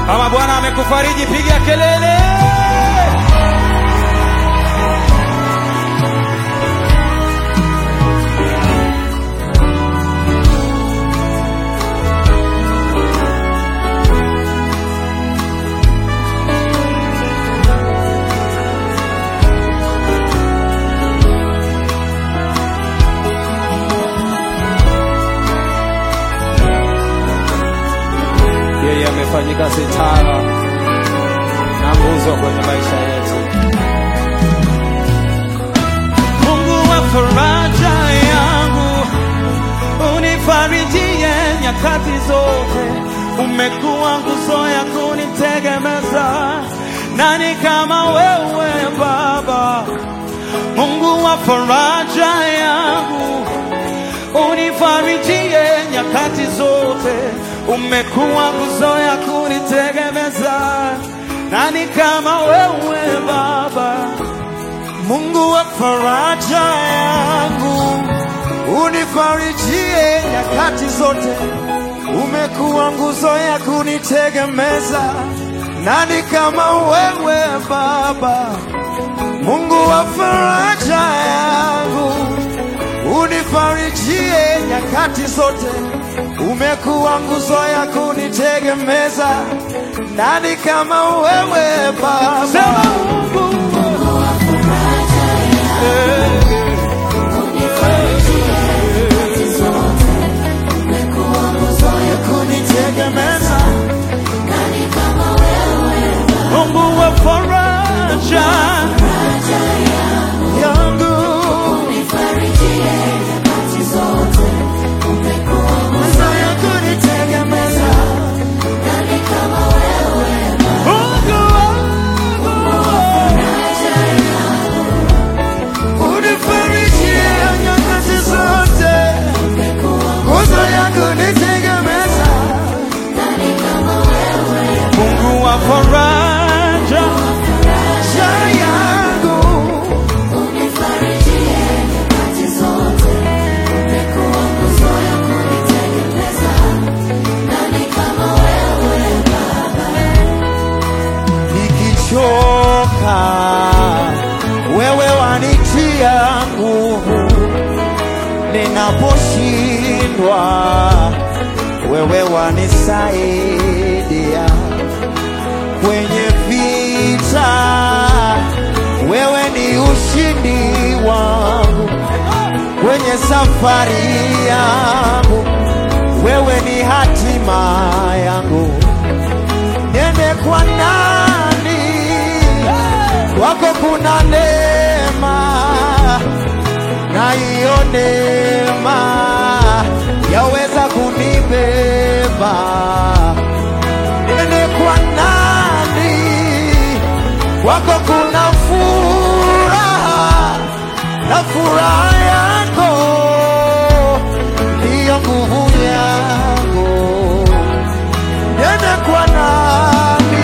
Kama Bwana amekufariji, piga kelele. Yeye amefanyika sitara na nguzo kwenye maisha yetu. Mungu wa faraja yangu, unifarijie nyakati zote. Umekuwa nguzo ya kunitegemeza, nani kama wewe Baba? Mungu wa faraja yangu, unifarijie nyakati zote. Umekuwa nguzo ya kunitegemeza, nani kama wewe Baba? Mungu wa faraja yangu, unifarijie nyakati zote. Umekuwa nguzo ya kunitegemeza, nani kama wewe Baba? Mungu wa faraja yangu, unifarijie nyakati zote. Umekuwa nguzo ya kunitegemeza, nani kama wewe Baba? Sema Mungu ya kunitegemeza Mungu wa faraja yangu nguzo ya kunitegemeza Mungu wangu unifarijie nyakati zote nguzo ya kunitegemeza Mungu wa faraja sha yangu nikichoka wewe wanitia nguvu ninaposhindwa wewe wanisaidia kwenye vita wewe ni ushindi wangu kwenye safari yangu wewe ni hatima yangu niende kwa nani wako kuna neema na hiyo neema yaweza kunibeba niende kwa nani wako kuna furaha na furaha yako ndiyo nguvu yangu niende kwa nani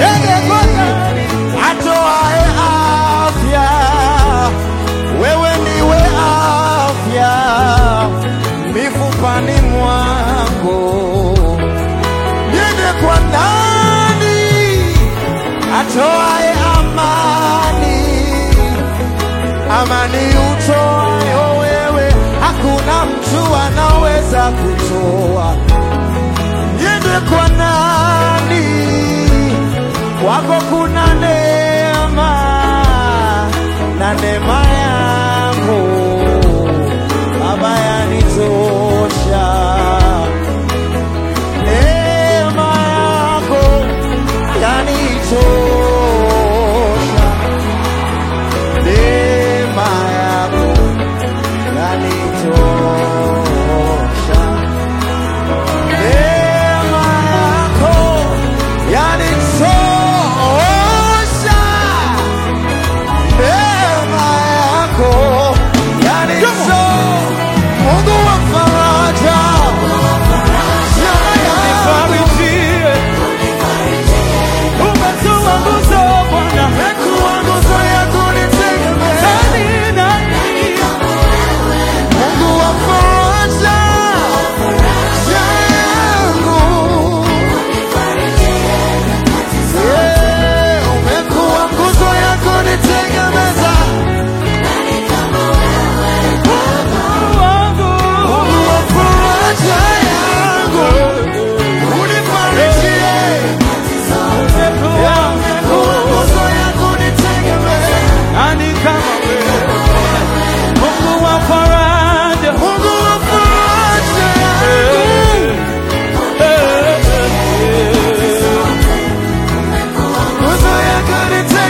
atoae afya wewe niwe afya mifupani mwangu niende kwa nani atoae amani amani utoayo wewe hakuna mtu anaweza kutoa niende kwa nani kwako kuna neema na neema yako baba yanitosha neema yako yanitosha neema yako yanitosha neema yako yanitosha neema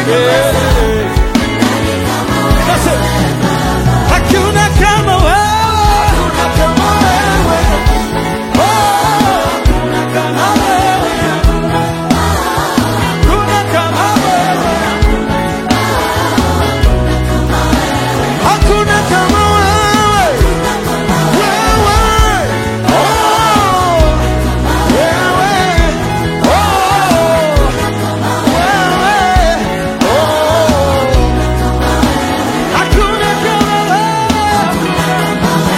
Hakuna kama wewe. Oh, hakuna kama wewe. Hakuna kama wewe. Hakuna kama wewe. Wewe. Oh, wewe. Oh, wewe. Oh. Hakuna kama wewe.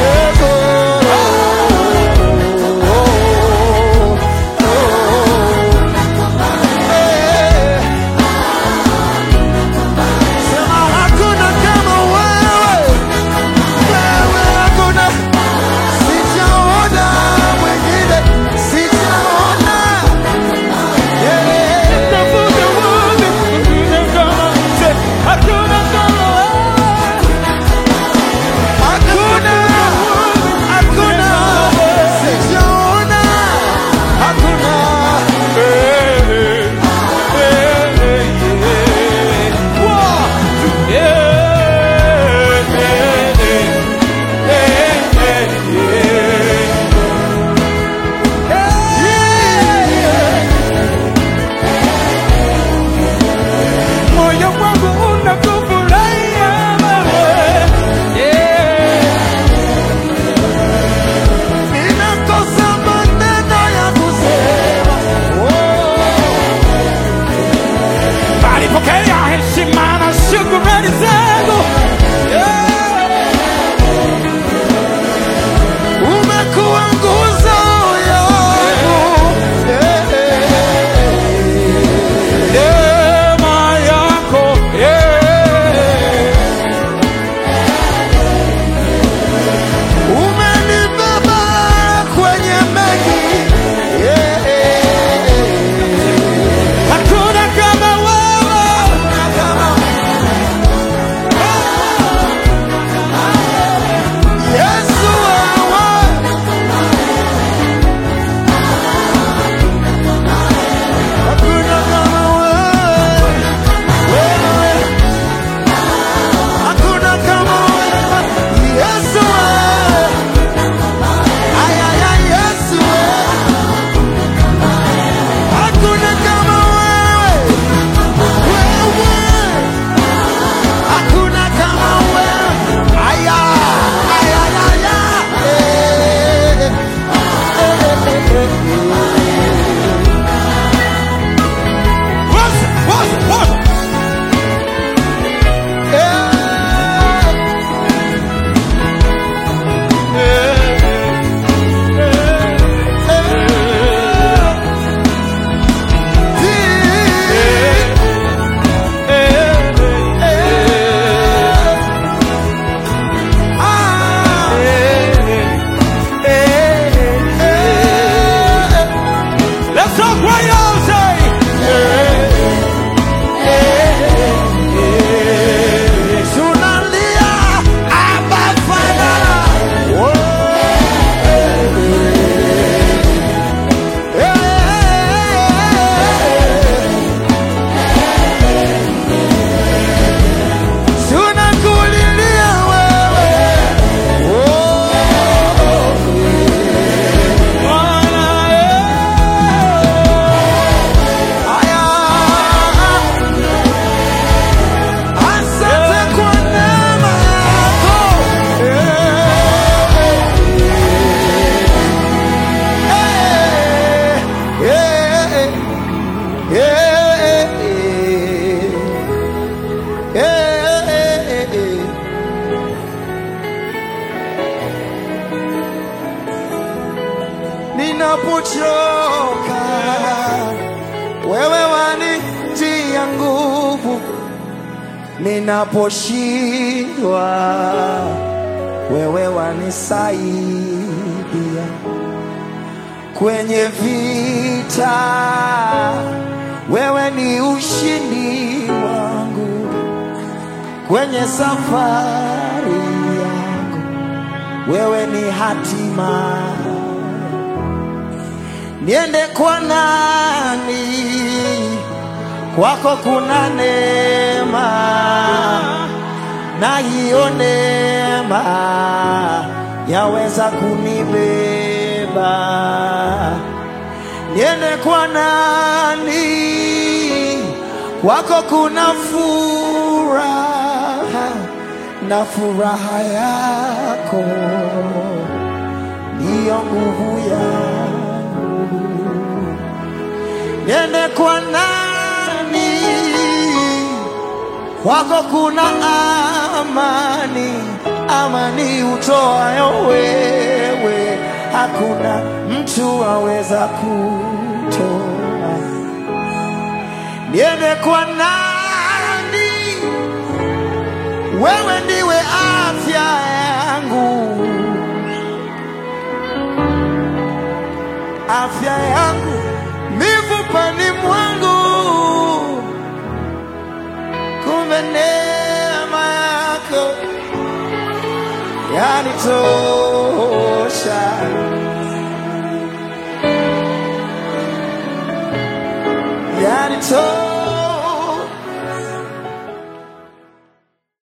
Sema hakuna kama wewe. Wewe hakuna. Sijaona mwingine. Sijaona. Yeah. Tafuta wewe. Hakuna kama wewe. Hakuna, hakuna, sijaona, hakuna. Eh, eh, eh, eh. Wow. Eh, eh, eh, eh, eh, eh. Moyo wangu unakufurahia wewe. Yeah. Ninakosa maneno ya kusema. Oh. Bali pokea heshima na shukrani zangu. Yeah. Umekuwa nguzo yangu. Neema yako. Yeah. Umenibeba kwenye mengi. Hakuna kama wewe. Yesu wewe. Hakuna kama wewe. Wewe. Hakuna kama wewe. Yesu wewe. Ay, ay, ay, Yesu wewe. Hakuna kama wewe. Wewe. Hakuna kama wewe. Ay, ay, ay, ay, ay, ay. Eh, eh, eh, eh, eh. Woza, woza, woza. Let's talk right now, say. Tunalia Abba Father. Tunakulilia wewe. Bwana, Aya. Asante kwa neema yako. Eh, eh, eh, eh, eh, eh, eh, eh. Ninapochoka wewe wanitia nguvu, ninaposhindwa wewe wanisaidia, kwenye vita wewe ni ushindi wangu, kwenye safari yangu wewe ni hatima niende kwa nani kwako kuna neema, na hiyo neema yaweza kunibeba. Niende kwa nani? Kwako kuna furaha, na furaha yako ndiyo nguvu yangu. Niende kwa nani? Kwako kuna amani, amani utoayo wewe, hakuna mtu aweza kutoa. Niende kwa nani? Wewe ndiwe afya yangu, afya yangu mifupani mwangu, kumbe neema yako yanitosha. Yanitosha.